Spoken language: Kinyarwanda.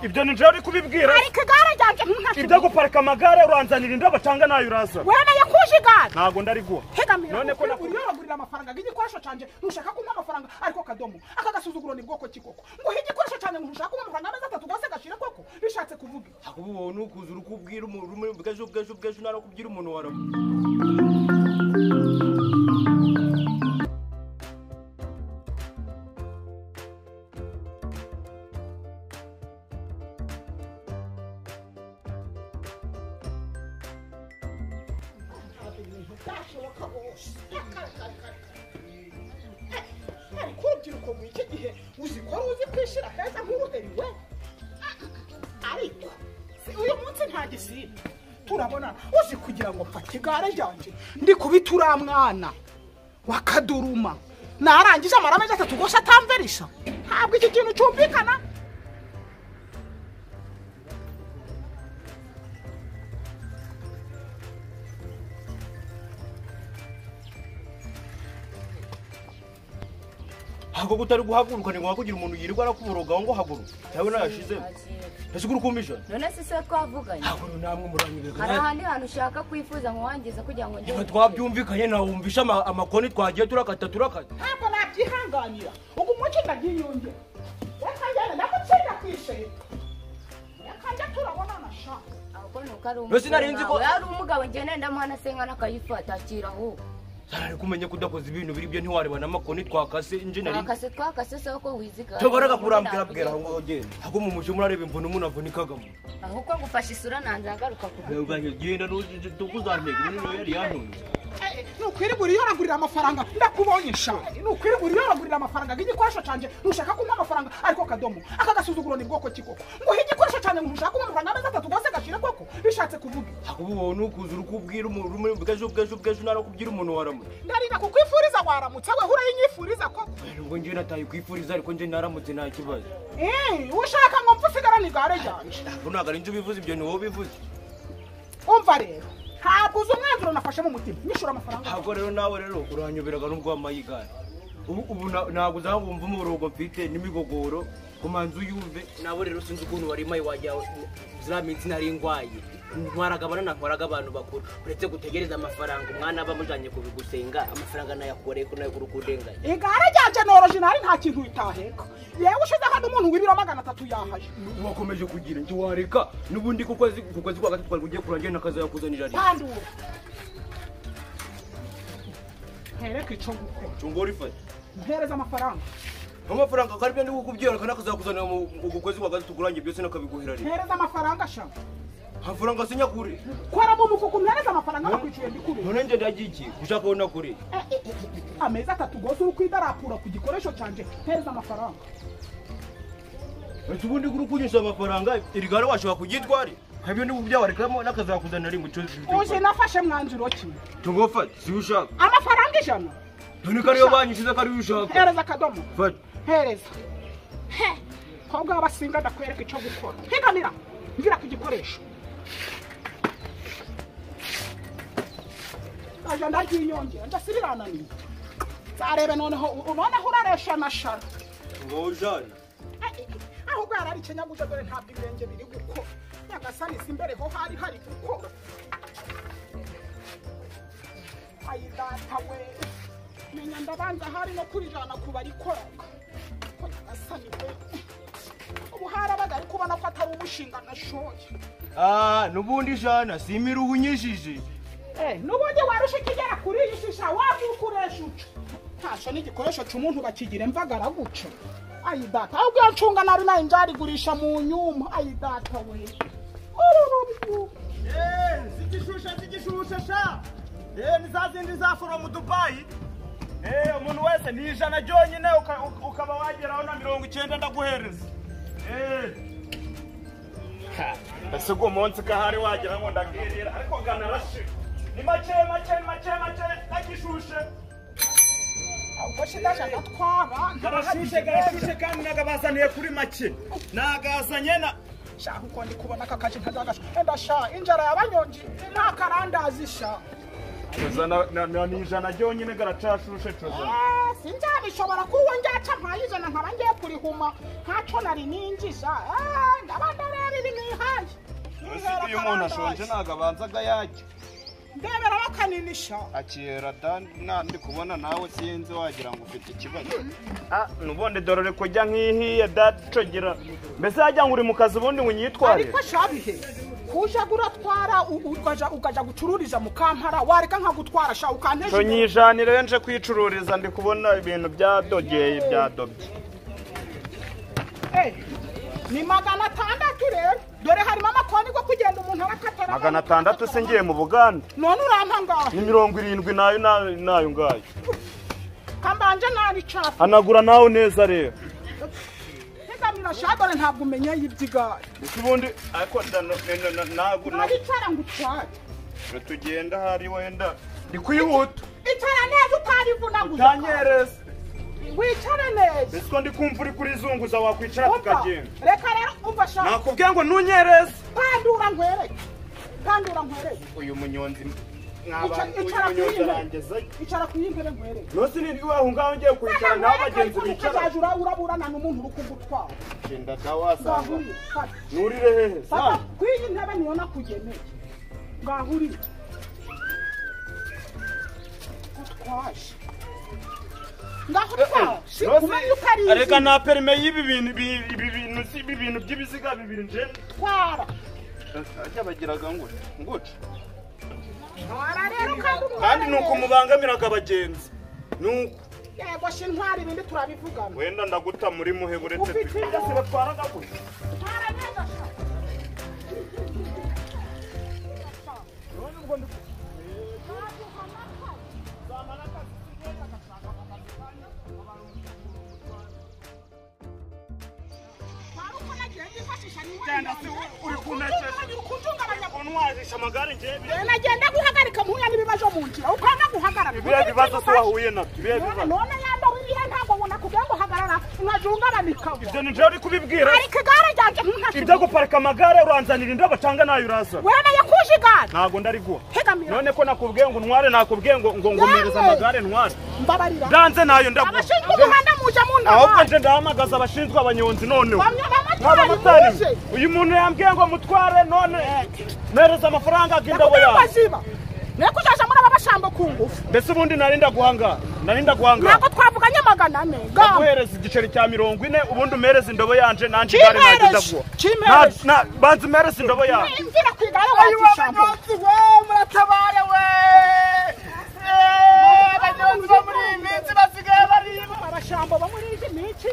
ibyo ni njyewe uri kubibwira ariko igare ryanjye ntugashyire ibyo guparika amagare uranzanira indobo cyangwa nayo uraza wemeye kuje igare ntabwo ndari None hegamira ko nakubwiye. uriyaragurira amafaranga nk'igikoresho cyanjye ntushaka kumpa amafaranga ariko kadomo aka gasuzuguro ni bwoko ki koko ngo ihe igikoresho cyanjye umuntu ushaka kumpa amafaranga amezi atatu rwose gashire koko bishatse kuvuga iki? ahubwo wowe ntukuze uri kubwira umuntu rumwe bwejo bwejo bwejo ntari kubwira umuntu warawe byashoboka bose ariko urubyiruko muri iki gihe uzi ko ruzi kwishyira heza nk'uruheriwe ariko si uyu munsi nta gisimba turabona uzi kugira ngo mfate igare ryanjye ndi kubita uriya mwana wakaduruma narangije amara amezi atatu rwose atamverisha ntabwo iki kintu cyumvikana ahubwo ko utari guhaguruka ni ngombwa kugira umuntu yirirwa arakuborogaho ngo haguruka yawe nayashizemo ese ugura ukumisha none se siwe twavuganye ntabwo namwe muranyereka hari ahandi hantu ushaka kwifuza ngo wangiza kugira ngo niba njye twabyumvikanye nawumvisha ama- amakoni twagiye turakata turakata ntabwo nabyihanganira ubu umuco ndagiyunge reka njyana ndamutsinda ku ishereka reka njya turabonana sha ahubwo ni uko ari Mbese nari nzi ko- umugabo yari umugabo njye nenda mwana se nkana akayifata akira aho sarari kumenye ko udakoze ibintu biri byo ntiwareba n'amakoni twakase inje nari twakase twakase se ko wizigara tubaraga kurambwira bwira aho ngaho genda ahubwo mu mujyi murareba imvune umuntu avunikagamo ahubwo ngufashe isura nanze agaruka ku genda tukuzantega ubundi nawe yari yantunze nukwirirwa uriyoragurira amafaranga ndakubonye sha nukwirirwa uriyoragurira amafaranga nk'igikoresho cyanjye ntushaka kumpa amafaranga ariko kadomo aka gasuzuguro ni bwoko ki koko ngo ihe igikoresho cyanjye umuntu ushaka kumpa amafaranga amezi atatu rwose gashire koko bishatse kuvuga iki? ahubwo wowe ntukuze uri kubwira umuntu rumwe bwejo bwejo bwejo ntari kubwira umuntu waramutse ndarinda kukwifuriza waramutse we hura yinyifuriza koko ubwo njyewe nataye kwifuriza ariko njye naramutse nta kibazo Eh, ushaka ngo mpfe usigarane igare ryanjye ahubwo ntabwo ari njye ubivuze ibyo ni wowe ubivuze umva rero ntabwo uzi umwanzuro nafashe mu mutima nyishura amafaranga ntabwo rero nawe rero uranyoberaga nubwo wamaye igare ubu ubu na- ntabwo uzahumva umurongo mfite n'imigogoro kumanza uyumve nabo rero sinzi ukuntu wari mayi wajya ziriya minsi nari ndwaye ntwaraga abana ntwaraga abantu bakuru uretse gutegereza amafaranga umwana aba amujyanye kubigusenga amafaranga nayakoreye ko nayo kuri kudenganya igare ryanjye noroje ntari nta kintu bitaheka yewe ushize hano umuntu w'ibiro magana atatu yahaye wakomeje kugira njye wareka n'ubundi ku kwezi ku kwezi kwa gatatu twari ugiye kurangira nakazayakuzanira rimwe bandura ntereke icyo gukora cyungora ifate mpereza amafaranga amafaranga kari byo ndi kukubyereka nakazakuzanira mu ku kwezi kwa gatatu kurangiye byose nakabiguhera rimwe mpereza amafaranga shaka amafaranga sinya kuri kora mu mufuka mpereza amafaranga nakwicuye ndikubera none njye ndagiye gushaka ubona kuri amezi atatu rwose uri kwidarapura ku gikoresho cyanjye mpereza amafaranga ese ubundi uri kunyishyura amafaranga iri gare washobora kuryitwara nkabyo ndi kubyawarekamo nakazakuzanira rimwe uje nafashe mwanzuro ki tugufate si ushaka amafaranga ijana dore ko ariyo banyishyuza ko ariyo ushaka mpereza akadomo fata hereza he kobwa w'abasinga ndakwereka icyo gukora higanira ngira ku gikoresho aja ndaryiyongera ndasibirananiye nzarebe noneho u- noneho uraresha na shara ngo ujane Eh, eh, ahubwo yari ari ikinyabujyo dore ntabwo ibirenge biri gukora nyagasani si imbere ho hari hari gukora ayidata we menya ndabanza hari no kurijana ku barikoraga ko nyagasani we ubu harabaga ariko ubona ko atari umushinga nashoye Ah, n'ubundi jana simira uhunyishije n'ubundi warusha ikigera kuri iyi shisha wabyukuresha uca ntasho n'igikoresho cy'umuntu bakigira imvagara guca ayidata ahubwo iyo ncunga nari nayo nzarigurisha mu nyuma ayidata we uru rubyiruko zigishusha zigishusha sha Eh, ni za zindi zafuro mu dubayi Eh, umuntu wese ni ijana ryonyine uka- uka- ukaba wageraho na mirongo icyenda ndaguhereza Eh. Ha, ese uwo munsi kahari wagera ngo ndabwirira ariko ganarashe ni make make make make ndagishushe ahubwo shidaje agatwara karashushe karashushe kandi nagabazaniye kuri make nagazanye na shaka uko ndi kubona aka kaje ntazagasha enda sha injara y'abanyonji nta karandazi sha Coza na- na- na- ni ijana ryonyine garacashushe coza Eh, sinzabishobora kuwo njyaca nkayizana nkaba ngiye kurihuma ntacyo nari ninjiza Eh, ndaba ndareba ibi nihaye Ese iyo umuntu ashonje ntabwo abanza agayajya ndebera bakaninisha akira ndi kubona nawe sinzi wagira ngo ufite ikibazo nubundi dorore kujya nk'ihiye dacogera mbese yajya ngo uri mu kazi ubundi ngo unyitware ariko shabihe kuja guratwara u- u- ukaja ukaja gucururiza mu kampara wareka nkagutwara sha ukanteje tonyijanire nje kwicururiza ndi kubona ibintu byadogeye byadobye Eh, ni magana atandatu rero dore harimo amakoni go kugenda umuntu arakatara magana atandatu se ngiye mu buganda none urampa ngaho ni mirongo irindwi nayo nayo nayo ngayo kambanje nari cafu hanagura nawe neza rero ntegamira sha dore ntabwo umenya y'ibyigare mbese ubundi ariko nda- na- na- na- ntabwo ntabwo naricara ngo utware tugenda hari wenda ndi kwihuta icara neza utarivunanguza utanyereza wicare neza mbese ko ndi kumva uri kurizunguza wakwicara umva tukagenda reka rero umva sha nakubwiye ngo ntunyereze pandura nkwereke pandura nkwereke uyu munyonzi Icara- icara ku yindi ntebe. icara ku yindi ntebe nkwereke nose ni aho ngaho ngiye kwicara nawe abagenzi bicara ukazajya uraburana n'umuntu uri kugutwara genda ka wasanga ngahuriye kati nurire hehe fata sana kuri iyi ntebe niyo nakugeneye ngahuriye gutwaje ngahutwaje umenya uko ari reka izina nta perime y'ibi bintu ibi- ibi bintu si ibi bintu by'ibiziga bibiri nje twara ajya bagiraga ngo nguce twara rero kandi umuhore kandi ni uko neza. mubangamiraga abagenzi ni uko yego sha intwara ibindi turabivugana wenda ndaguta muri muhe buretse Ufite twe byose batwaraga gutya twara neza sha twara uko nagiye ndifashisha ni Genda se we uri kunekesha. unwazisha amagare ngewe nagenda guhagarika muhuye n'ibibazo mu nzira ukanga guhagarara ibihe bibazo se wahuye nabyo ibihe none bibazo none yambawe ibihe ntabwo ubona kugira ngo uhagarara nkajungarana ikabura ibyo ni ngewe uri kubibwira ariko igare ryanjye ibyo guparika amagare uranzanira indabo cyangwa nayo urazana wemeye kuje igare ntabwo ndariguha hegamira none ko nakubwiye ngo ntware nakubwiye ngo ngo ngumireze Yewe! amagare ntware mbabarira ndanze nayo ndaguha abashinzwe umuhanda muje mu ahubwo nama nje ndahamagaza abashinzwe abanyonzi noneho bamwe nk'abamotari bamotari muje uyu muntu yambwiye ngo mutware none mpereza amafaranga y'indabo nakubwiye ngo yawe aziba nayo kuzaja muri aba bashambo ku ngufu mbese ubundi narinda guhangara narinda guhangara ntabwo twavuganye magana ane gaho guhereza igiceri cya mirongo ine ubundi umereze indobo yanje nanjye igare Kimpereje, nageza guha kimpereje. Na- na- banza umereze indobo yawe imvira ku igare wazishambo we muratabare we abanyonzi bo muri iyi minsi basigaye barimo abashambo bo muri iyi minsi